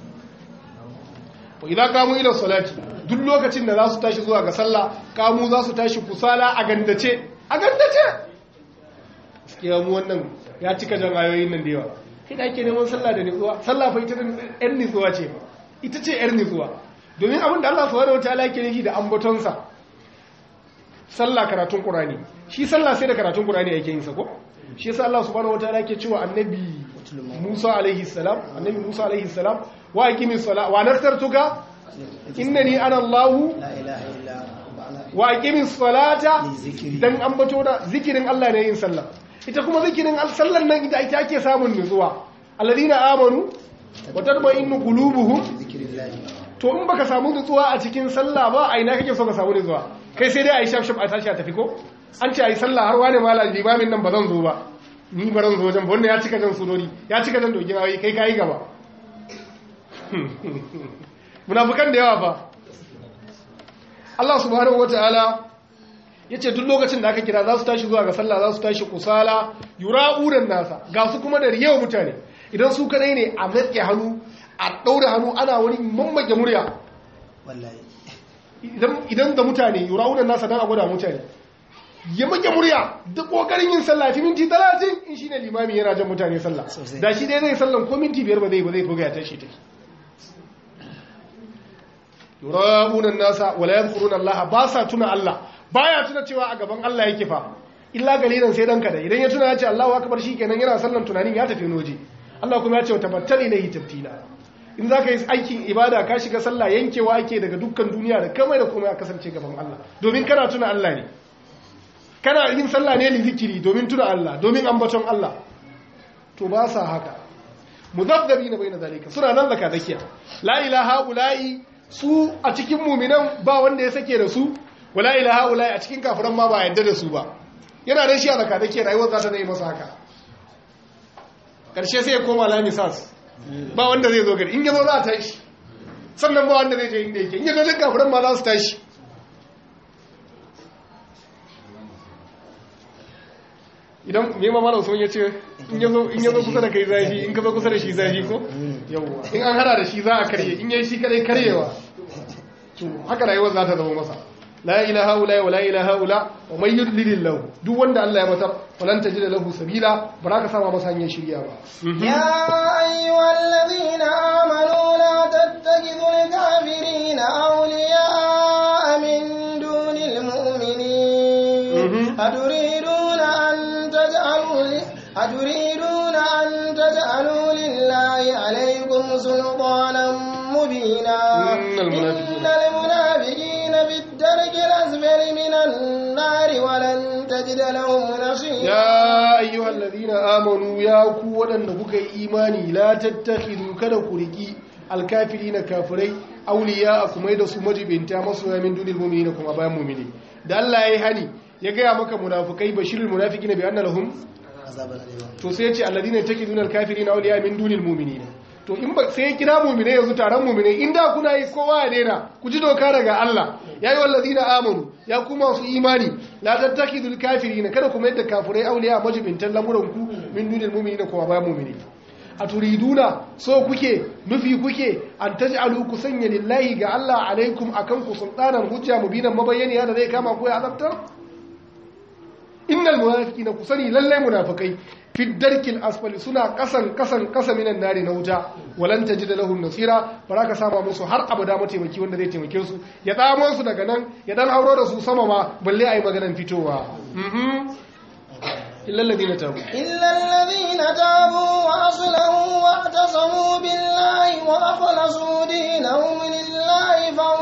B: wa idan kamu ila salati duk lokacin da za su tashi zuwa ga sallah kamu za su tashi kusala a gandace a gandace gaskiya mu wannan ya cika jan ayoyin nan da yawa kai da ake neman sallah da nutsuwa sallah fa ita yar nutsuwa ce ita ce yar nutsuwa domin abin da Allah subhanahu wataala yake nufi da ambatonsa sallah karatun qur'ani shi sallah sai da karatun qur'ani yake yin sa ko shi yasa Allah subhanahu wataala yake cewa annabi Musa alaihi salam annabi Musa alaihi salam wa aqimis sala wa nasartuka innani ana Allah
C: la ilaha illa
B: wa aqimis salata dan ambato da zikirin Allah ne yin sallah ita kuma zikirin sallan nan ita ake ake samun nutsuwa alladina amanu wa tatma'innu qulubuhum
C: zikrillah
B: to in baka samu nutsuwa a cikin sallah ba a ina kake so ka samu nutsuwa kai sai dai a yi shafshaf a tashi a tafi ko an ce a yi sallah har wani mala limamin nan ba zan zo ba ni ba zan zo wajen ba wanda ya cika jan sunori ya cika jan dogin ayoyi kai kayi gaba munafukan da yawa fa Allah subhanahu wataala ya ce duk lokacin da aka kira za su tashi zuwa ga sallah za su tashi kusala yura'uran nasa ga su kuma da riyawa mutane idan su kadai ne a matke hannu a ɗaure hannu ana wani mammake murya
C: wallahi
B: idan idan da mutane yura'una nasa dan a gwada mutane ya make murya da kokarin yin sallah fi minti 30 in shine limami yana jan mutane sallah
C: Sosai.
B: da shi dai zai sallan ko minti biyar ba zai ba zai buga ya tashi take yura'una nasa wala yadhkuruna Allah ba sa tuna Allah baya tuna cewa a gaban Allah yake fa illa galilan sai dan kada idan ya tuna ya ce Allahu akbar shikenan yana sallan tunanin ya tafi noje Allah kuma ya ce tabattal ilayhi tabtila in zaka yi aikin ibada ka shiga sallah yankewa ake daga dukkan duniya da kamar da komai a kasance gaban Allah domin kana tuna Allah ne kana yin sallah ne li zikiri domin tuna Allah domin ambaton Allah to ba sa haka muzabdabina bayna zalika suna nan zaka zakiya la ilaha ula'i su a cikin muminan ba wanda ya sake da su wala ilaha ula'i a cikin kafiran ma ba yadda da su ba yana da shi a zaka zakiya rayuwar za ta zai masa haka karshe sai ya koma lamisas ba wanda zai zo gari in yazo za a tashi sannan ba wanda zai je inda yake in yazo duk kafiran ma za su tashi idan me ma malam sun yace in yazo in yazo kusa da kai zafi in ka zo kusa da shi zafi ko yawa in an hada da shi za a karye in yayi shi kadai karyewa to haka rayuwar za ta zama masa la ilaha illa wa la ilaha illa wa man yudlilillahu duk wanda Allah ya matar falan tajida lahu sabila baraka sama masa hanyar shirya ba
A: يا أيها الذين آمنوا لا تتخذوا الكافرين أولياء من دون المؤمنين
B: مهم.
A: أتريدون أن تجعلوا ل- أتريدون أن تجعلوا لله عليكم سلطانا مبينا
B: إن المنافقين-
A: إن المنافقين في الدرك الأسفل من النار ولن تجد لهم نصيرا
B: ya ayyuhal ladina amanu ya ku waɗanda kuka yi imani la tattakhidu kada ku riki alkafirina kafirai awliya a kuma da su majibinta masoya min dunil mu'minina kuma bayan mu'mini da Allah yayi hani ya gaya maka munafikai bashirul munafiqina bi anna lahum
C: azaban alima
B: to sai ya ce alladina takiduna alkafirina awliya min dunil mu'minina to in ba sai ya kira mu'mine yanzu taron mu'mine inda kuna yi kowa ya daina ku ji doka daga Allah ya yi wallazina amanu ya kuma su imani la tattakidul kafirina kada ku mai da kafirai awliya majibintan lamuran ku min dunil mu'minina kuma bayan mu'mine a turiduna so kuke nufi kuke an taj'alu ku sanya lillahi ga Allah alaikum akan ku sultanan hujja mubinan mabayyaniya da zai kama ku ya azabtar innal munafiqina kusani lalle munafikai fi darkil asfali suna kasan kasan kasa minan nari na wuta walan tajida lahum nasira baraka sama musu har abada mataimaki wanda zai taimake su ya tsamo su daga nan ya dan hauro da su sama ma balle ayi maganan fitowa mhm illa alladhina tabu
A: إلا الذين تابوا وأصلحوا واعتصموا بالله وأخلصوا دينهم لله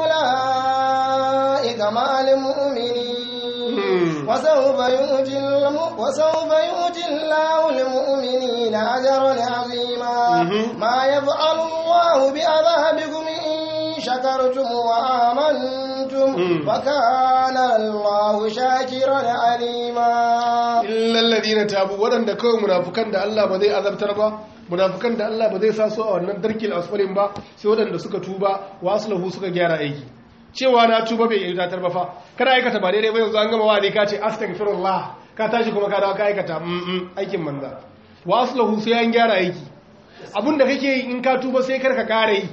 A: فأولئك مع المؤمنين
B: مم.
A: وسوف يؤتي الم- وسوف يؤتي الله المؤمنين أجرا عظيما
B: مم.
A: ما يفعل الله بعذابكم إن شكرتم وآمنتم
B: مم.
A: وكان الله شاكرا عليما
B: illa alladhina tabu wadanda kawai munafukan da Allah ba zai azabtar ba munafukan da Allah ba zai sa su a wannan darkil asfalin ba sai wadanda suka tuba wa aslahu suka gyara aiki cewa na tuba bai yi datar ba fa kada aikata ba daidai ba yanzu an gama wa'adi ka ce astaghfirullah ka tashi kuma ka dawo ka aikata mm aikin manza wa aslahu sai an gyara aiki abinda kake yi in ka tuba sai kar ka kare yi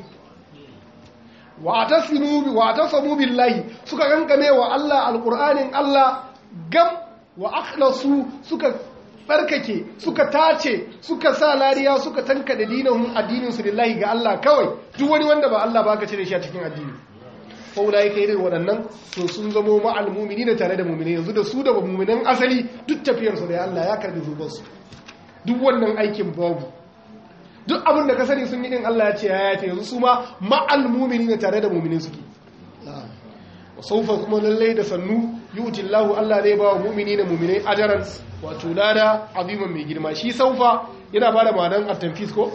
B: wa atasimu bi wa atasamu billahi suka kankame wa Allah alqur'anin Allah gam wa akhlasu suka tsarkake suka tace suka sa lariya suka tanka da dinahum addinin su lillahi ga Allah kawai duk wani wanda ba Allah ba ka cire shi a cikin addini fa ulai kai irin waɗannan to sun zamo ma'al mu'minina tare da mu'mini yanzu da su da mu'minan asali duk tafiyar su da Allah ya karbi zubar su duk wannan aikin babu duk abin da ka sani sun yi din Allah ya ce ya yafe yanzu su ma ma'al mu'minina tare da mu'mini suke
C: na'am
B: saufa kuma lallai da sannu yuti Allahu Allah zai ba wa mu'mini na mu'minai ajaran wato lada aziman mai girma shi saufa yana ba da ma'anar at-tanfis ko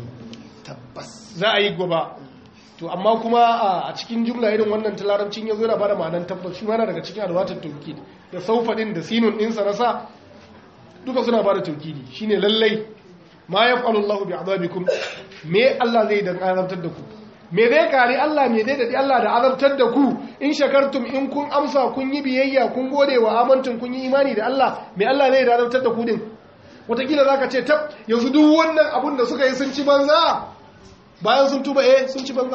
C: tabbas
B: za a yi gaba to amma kuma a- a cikin jumla irin wannan ta larabcin yazo yana ba da ma'anar tabbas shi ma yana daga cikin alwatar tawkid da saufa din da sinun din sa nasa duka suna ba da tawkidi shine lallai ma yaf'alu Allahu bi'adabikum me Allah zai dan azabtar da ku me zai kare Allah me zai dadi Allah da azabtar da ku in shakartum in kun amsa kun yi biyayya kun gode wa amantun kun yi imani da Allah me Allah zai da azabtar da ku din wataƙila za ka ce tab yanzu duk wannan abun da suka yi sun ci banza bayan sun tuba eh sun ci banza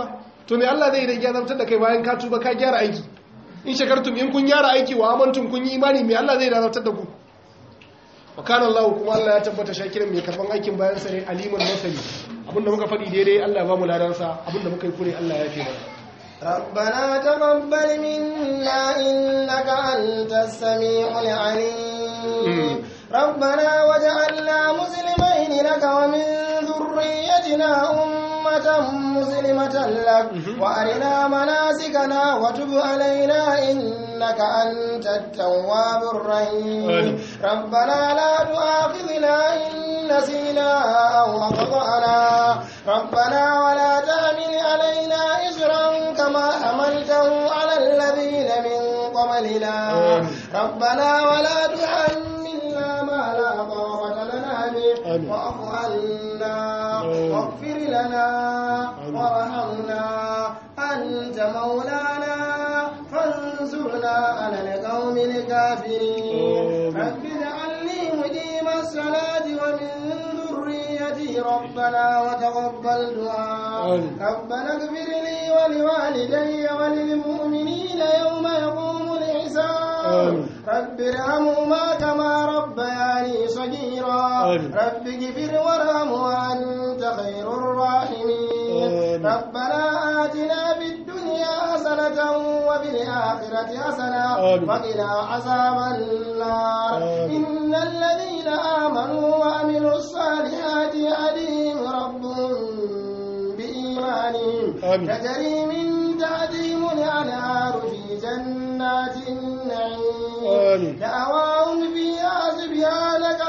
B: to me Allah zai idan ya zartar da kai bayan ka tuba ka gyara aiki in shakartum in kun gyara aiki wa amantum kun yi imani me Allah zai zartar da ku wa kana Allah kuma Allah ya tabbata shakirin mai karban aikin bayan sa ne aliman masani abinda muka faɗi daidai Allah ya ba mu ladan sa abinda muka yi kure Allah ya fi mana
A: ربنا تقبل منا إنك أنت السميع العليم ربنا وجعلنا مسلمين لك ومن ذريتنا أمة مسلمة لك وأرنا مناسكنا وتب علينا إنك أنت التواب الرحيم ربنا لا تؤاخذنا إن نسينا أو أخطأنا ربنا ولا تحمل علينا إسرا كما حملته على الذين من قبلنا ربنا ولا تحملنا ما لا طاقة لنا به واعف عنا واغفر لنا وارحمنا أنت مولانا فانصرنا على القوم الكافرين رب اجعلني مقيم الصلاة ومن ذريتي ربنا وتقبل دعاء ربنا اغفر لي ولوالدي وللمؤمنين يوم يقوم الحساب رب ارحمهما كما ربياني صغيرا رب اغفر وارحم وانت خير الراحمين ربنا آتنا في الدنيا حسنة وفي الآخرة حسنة وقنا عذاب النار إن الذين آمنوا وعملوا الصالحات يهديهم ربهم بإيمانهم تجري من تحتهم الأنهار في جنات النعيم دعواهم فيها سبحانك